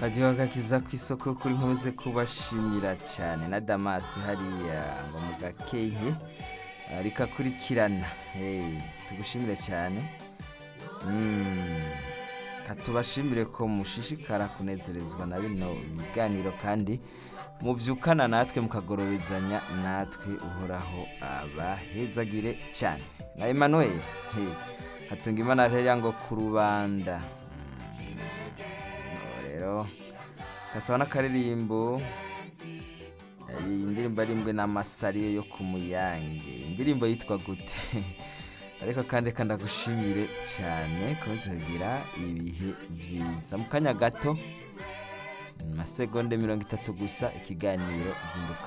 kajya bakakiza ku isoko kuri nkomeze kubashimira cyane na damasi hariya ngo mu gakehe rikakurikirana tugushimire cyane katubashimire ko mushishikara kunezerezwa na bino biganiro kandi mubyukana natwe mukagororezanya natwe uhoraho abahezagire cyane na Emmanuel hatunga imana rero ngo ku rubanda rero gasaba n'akaririmbo iyi ndirimbo arimbwe n'amasariyo yo ku muyange indirimbo yitwa gute ariko kandi kandagushimire cyane kubanza kugira ibihe byiza mu kanya gato amasegonda mirongo itatu gusa ikiganiro zinduka